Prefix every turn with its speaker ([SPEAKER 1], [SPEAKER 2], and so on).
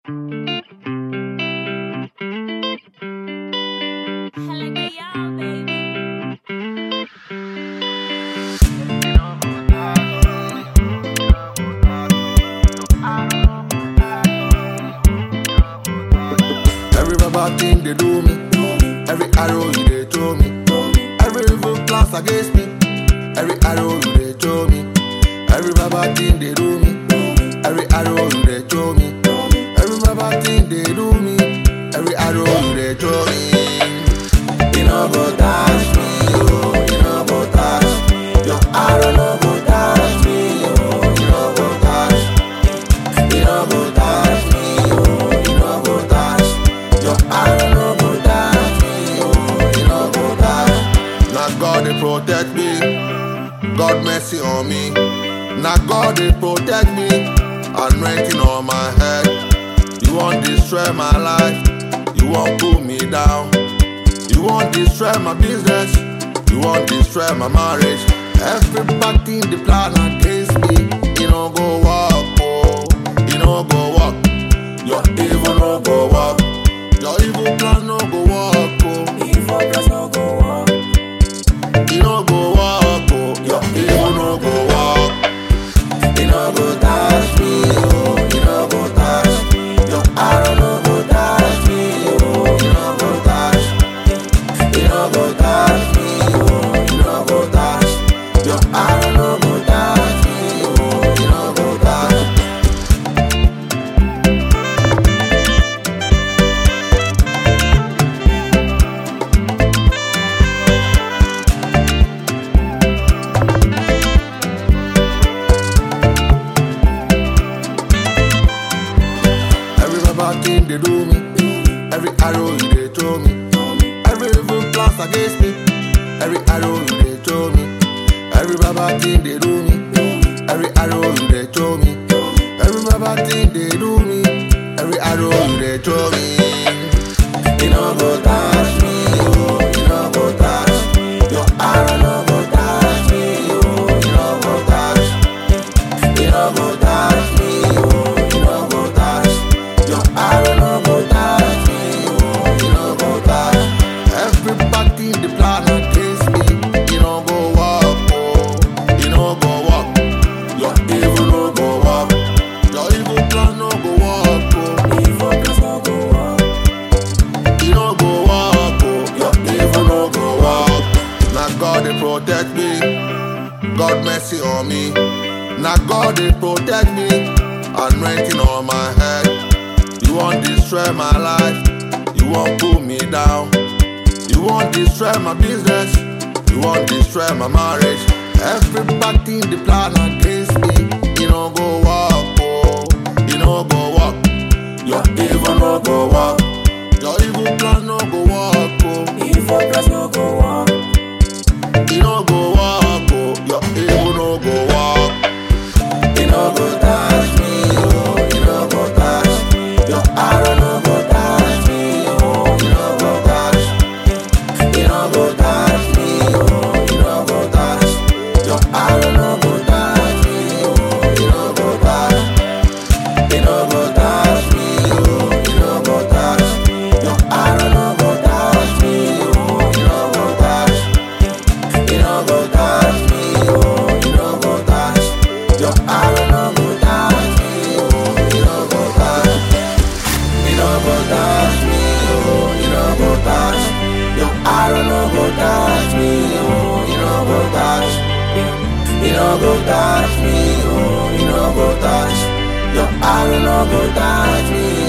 [SPEAKER 1] bad thing they do me. Every arrow you they throw me. Every evil plans against me. Every arrow you they throw me. Every bad thing they do me. Every arrow you they throw me. Every bad thing they do me. Every arrow you they throw me. You know go touch me, oh. You know go touch. Your arrow no go touch me, oh. You know go touch. You know go touch me, oh. You know go touch. Your arrow no go touch me, oh. You know go touch. Now God they protect me. God mercy on me. Now God they protect me. Anointing on my head. You won't destroy my life. You won't pull me down. You won't destroy my business. You won't destroy my marriage. Everybody in the plan against me. You know go walk, oh. You know go walk. Your evil no go walk. Your evil plan no go walk, oh.
[SPEAKER 2] Evil plans no go walk.
[SPEAKER 1] You no go walk, oh. Your evil no go walk. You no go touch me, oh. You no go touch. Your arrow no go touch me, oh. You no go touch. You no go touch me, oh. You no go touch. Your arrow no go touch me, oh. You no go touch. Every bad thing they do me. Every arrow you they throw me. Every evil plans against me. Every arrow you they throw me. Every bad thing they do me. Every arrow you they throw me. Every bad thing they do me. Every arrow you they throw me. You know go touch me, oh. You know go touch. Your arrow no go touch me, oh. You know go touch. You know go touch me, oh. You know go touch. Your arrow no go touch me, oh. You know go touch. Everybody in the plan against me. You know go walk, oh. You know go walk. Your evil no go walk. Your evil plan no go walk, oh.
[SPEAKER 2] Evil plans no go walk.
[SPEAKER 1] You no go walk, oh. Your evil no go walk. Now God they protect me. God mercy on me. Now God they protect me. Anointing on my head. You won't destroy my life. You won't pull me down. You won't destroy my business. You won't destroy my marriage. Everybody in the plan against me. You no go walk, oh. You no go walk. Your evil no go walk. Your evil plan no go walk, oh.
[SPEAKER 2] Evil plans no go walk.
[SPEAKER 1] You no go walk, oh. Your evil no go walk. You no go touch me, oh. You no go touch. Your arrow no go touch me, oh. You no go touch. You no go touch me, oh. You no go touch. Your arrow no go touch me, oh. You no go touch. You no go touch me, oh. You no go touch. Your arrow no go touch me, oh. You no go touch. You no go touch me, oh. You no go touch. Your arrow no go touch me, oh. You no go touch. You no go touch me, oh. You no go touch. Your arrow no go touch me, oh. You no go touch. You no go touch me, oh. You no go touch. Your arrow no go touch me,